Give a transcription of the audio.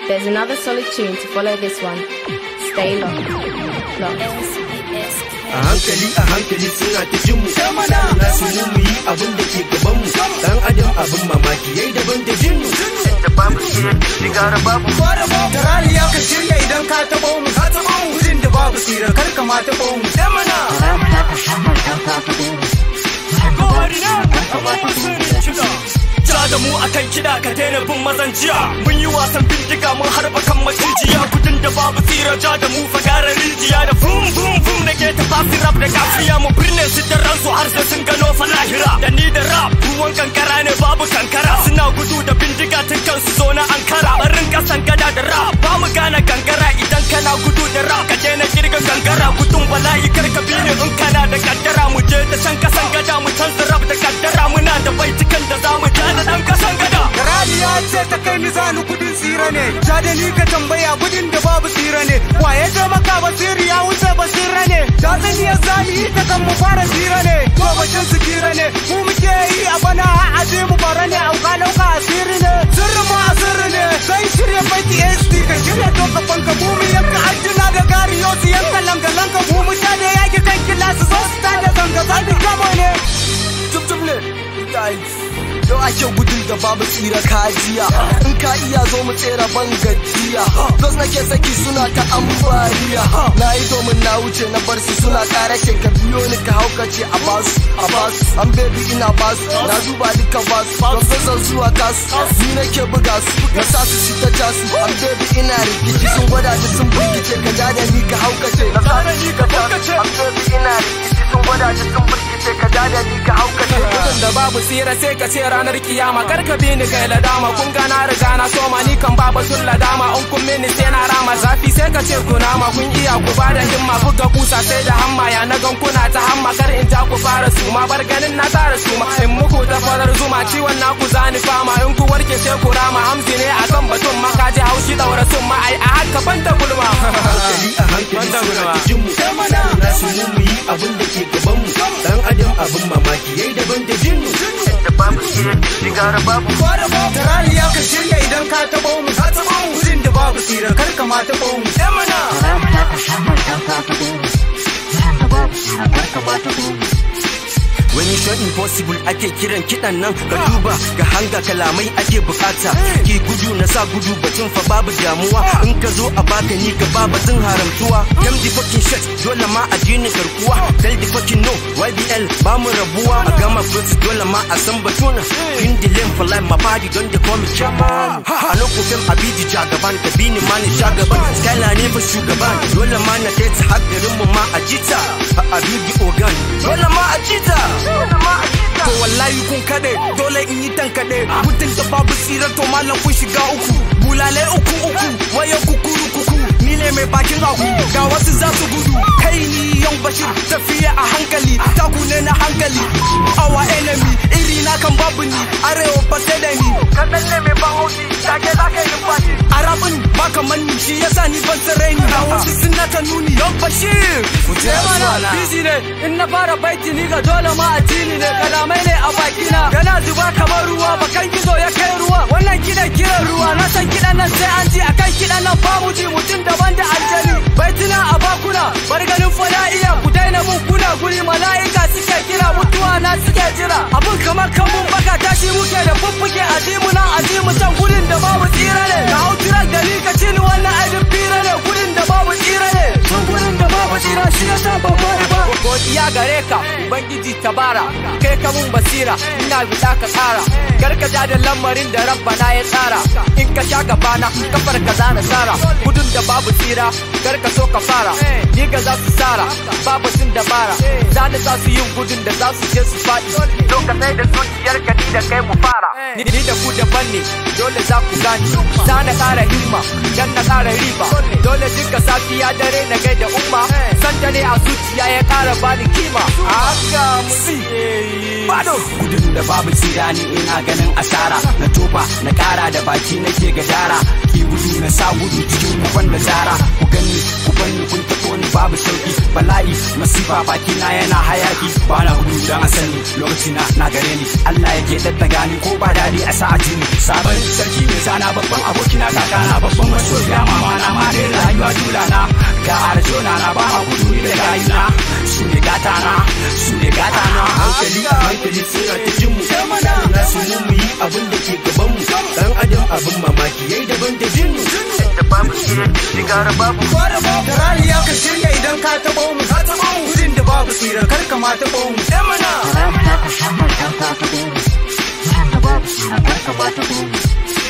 There's another solid tune to follow this one. Stay locked. Locked. a hankali a hankali suna ta jin mu na su mu mu yi abin da ke gaban mu dan adam abin mamaki yayi daban da jin mu da babu sigara babu da raliya ka shirya idan ka taɓo mu ka taɓo mu wurin da babu sirar kar ka ma taɓo mu sai mana Ja da mu akan kiɗa ka daina bin mazan jiya Mun yi wasan bindiga mun harba kan macijiya Gudun da babu tsira ja da mu fagara rijiya Da fum fum fum da ke tafasin rap da kafiya Mu birne su da ransu har sai sun gano falahira Da ni da rap ruwan kankara ne babu kankara Suna gudu da bindiga tun kan su zo na ankara Barin kasan gada da rap ba mu gane kankara Idan kana gudu da rap ka daina kirga kankara Gudun bala'i kar ka bi ni in kana da kaddara Mu je da can kasan gada mu canza rap da kaddara Muna da baitukan da za mu ja da ɗan kasan gada da raliya ce ta kai ni zanu gudun tsira ne ja da ni ka tambaya gudun da babu tsira ne waye ce maka basiri ya wuce basira ne ta zan iya zami yi ta kan mu fara tsira ne to bashin su tsira ne mu muke yi a bana a aje mu bara ne auka dauka asiri ne sirri mu asiri ne sai shirya baiti SD ka shirya to ka fanka mu mu yanka aljina da gariyo su yanka langa langa mu mu ta da yaki kan kila su zo su ta da zanga zanga kamo ne tum ne Yau ake gudun da babu tsira kajiya In ka iya zo mu tsera ban gajiya Dos nake saki suna ta ambaliya Na yi domin na wuce na bar su suna kara ce ka biyo ni ka haukace a basu a basu An baby ina basu na duba duka basu Don zan zuwa kasu Ni nake buga su na sa su shi ta jasu An baby ina rikici sun gwada da sun burkice ka ja da ni ka haukace Na sa ni ka jasu An baby ina rikici sun gwada da sun burkice ka ja da ni ka haukace Gudun da babu tsira sai ka ce ranar kiyama kar ka bi ni kai ladama kun ga na riga na soma ni kan ba batun ladama in kun mini sai na rama zafi sai ka ce kunama kun iya ku ba da himma buga kusa sai da hamma ya na gan kuna ta hamma kar in ja ku fara suma bar ganin na tara suma in muku ta farar zuma ciwon naku zani fama in ku warke sai ku rama hamzi ne akan batun makaji haushi daura sun ma ai a haka banta gulma hankali a hankali suna ta jin mu na su mu mu yi abin da ke gaban mu dan adam abin mamaki yayi daban da jin mu da babu sigara babu da raliya ka shirya idan ka taɓo mu ka taɓo mu wurin da babu sirar kar ka ma taɓo mu sai mana Wani shot impossible ake kiran kiɗan nan ka duba ga hanga kalamai ake bukata ki gudu na sa gudu batun fa babu damuwa in ka zo a baka ni ka ba batun haramtuwa kam di fucking shit dole ma addinin garkuwa tell the fucking no YBL ba mu rabuwa a gama process dole ma a san batuna in the lane for life my body don the call me chairman a no ku fem abidi jagaban ka bini ma ni shagaban skyla ne fa shugaban dole ma na kai ta hakkarin mu ma a jita a abidi ogan dole ma a jita To wallahi kun kade dole in yi tankade mutum da babu tsira to malam kun shiga uku bulale uku uku waye kukuru kuku ni ne mai bakin aku ga wasu za su gudu kai ni yan bashir tafiya a hankali taku ne na hankali awa enemy iri na kan babu ni arewa ba sai da ni kadan ne mai ban haushi take za ka yi fashi arabin ba kaman ni shi yasa ni ban tsare ni ga wasu suna ta nuni yan bashir ku je mana busy ne in na fara baiti ni ga dole ma a tini ne kalamai ne a bakina yana zuba kamar ruwa bakan gizo ya kai ruwa wannan kidan kiran ruwa na san kidan nan sai an ji akan kidan nan ba mu ji mutum daban da aljani baitina a bakuna bar ganin fada iya ku daina mun kuna guri mala'ika suke kira mutuwa na suke jira abun kamar kamun baka tashi muke da fuffuke azimu nan azimu can gurin da babu tsira ne ka hau tirak da ni ka ci ni wannan aibin fira ne gurin da babu tsira ne tun gurin da babu tsira shi yasa ban bari ba godiya gare ka ubangiji tabara kai ka mun basira ina bida ka tsara gargaja da lamarin da rabbana ya tsara in ka sha gabana kafar ka zana tsara gudun da babu tsira kar ka so ka fara ni ga za su tsara babu sun dabara zani za su yin gudun da za su je su faɗi zo ka sai da zuciyar ka ni da kai mu fara ni da ku daban ne dole za ku gani za na ƙara himma dan na ƙara riba dole duka safiya dare na gaida umma san dare a zuciya ya ƙara bani kima haka musi Bado gudun da babu tsira ni ina ganin asara na tofa na kara da baki nake gadara ki gudu na sa gudu cikin kufan da tsara ku ganni ku banni kun tafi babu sauki bala'i masifa baki na yana hayaki ba na gudu dan a sani lokaci na na gare ni Allah ya ke daddaga ni ko ba dadi a sa a jini sabon sarki ne sana babban abokina kakana babban masoyiya mama na ma da rayuwa dula na ga arjona na ba a gudu ni da gayina su ne gata na su ne gata na hankali hankali suna ta jin mu na su mu mu yi abin da ke gaban mu dan adam abin mamaki yayi daban da jin mu da babu tsirar da shigara babu da raliya ka shirya idan ka taɓo mu ka taɓo mu gudun da babu tsira kar ka ma taɓo mu ɗan mana